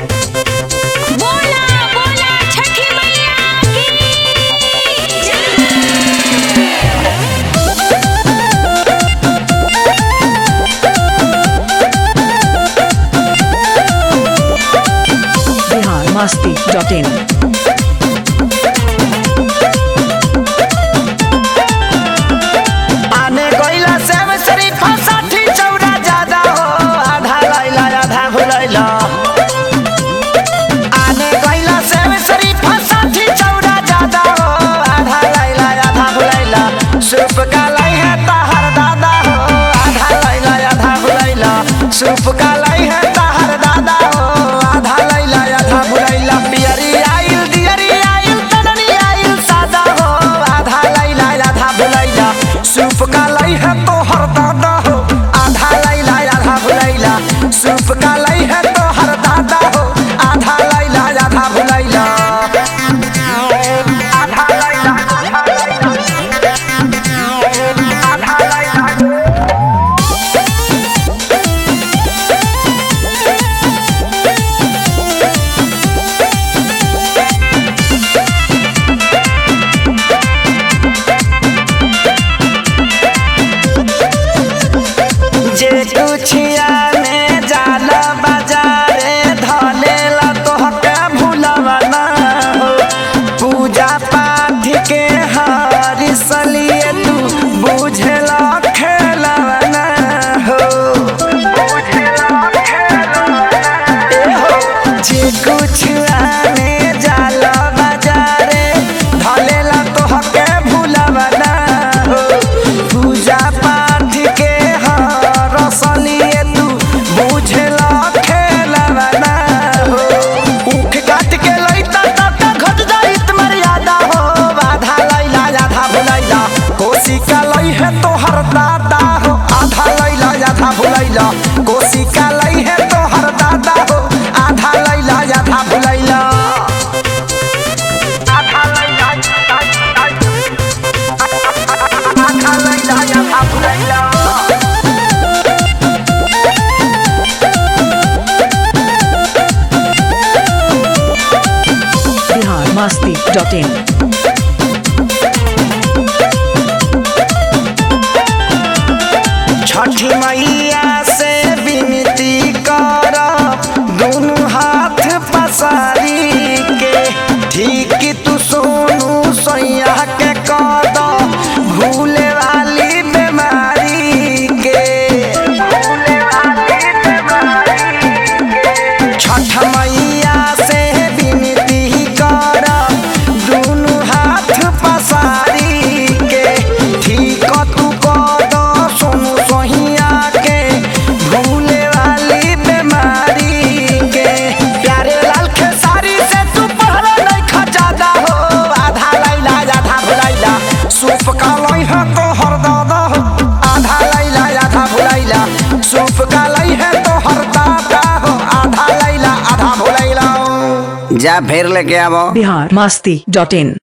बोला बोला छठी मैया की जय बिहार मस्ती डॉट इन आने गइला सेव शरीफा साठी चौड़ा ज्यादा हो आधा लैला आधा भुलैला आने गइला सेव शरीफा साठी चौड़ा ज्यादा हो आधा लैला आधा भुलैला सूप का लै है तहर दादा हो आधा लैला आधा भुलैला सूप का लै है तहर दादा हो आधा लैला आधा भुलैला पियरी आइल दियरी आइल तननी आइल सादा हो आधा लैला आधा भुलैला सूप का लै है तोहर दादा हो आधा लैला आधा भुलैला सूप का लै है तोहर दादा हो आधा लैला आधा भुलैला आधा लैला आधा लैला जे कुछिया में जाला बाजारे धलेला तोहके भूलवा ना हो पूजा पाठ के हारी सलिए तू बुझला खेलवा ना हो ए हो जे कुछिया में जाला बाजारे धलेला तोहके भूलवा ना हो पूजा पाठ के हर सलिए तू बुझला खेलवा ना हो उठ काट के लइता ता घट जाइत मर्यादा हो आधा लैला आधा भुलैला कोसी का लई है तोहर दादा हो आधा लैला आधा भुलैला कोसी का लई है तोहर दादा हो आधा लैला आधा भुलैला आधा लैला आधा लैला आधा भुलैला बिहार मस्ती डॉट इन छठी मैया से विनती कर दोनों हाथ पसारी के ठीक तू सोनू सैया के कद भूले वाली बीमारी के भूले वाली बीमारी के छठ मैया से विनती कर दोनों हाथ पसारी के ठीक तू कद सोनू सोहिया के भूले वाली बीमारी के प्यारे लाल खेसारी से तू पहले नहीं खजादा हो आधा लैला आधा भुलैला सूप का लै है तो हर दादा हो आधा लैला आधा भुलैला सूप का लै है तो हर दादा हो आधा लैला आधा भुलैला जा फेर लेके आवो बिहार मस्ती डॉट इन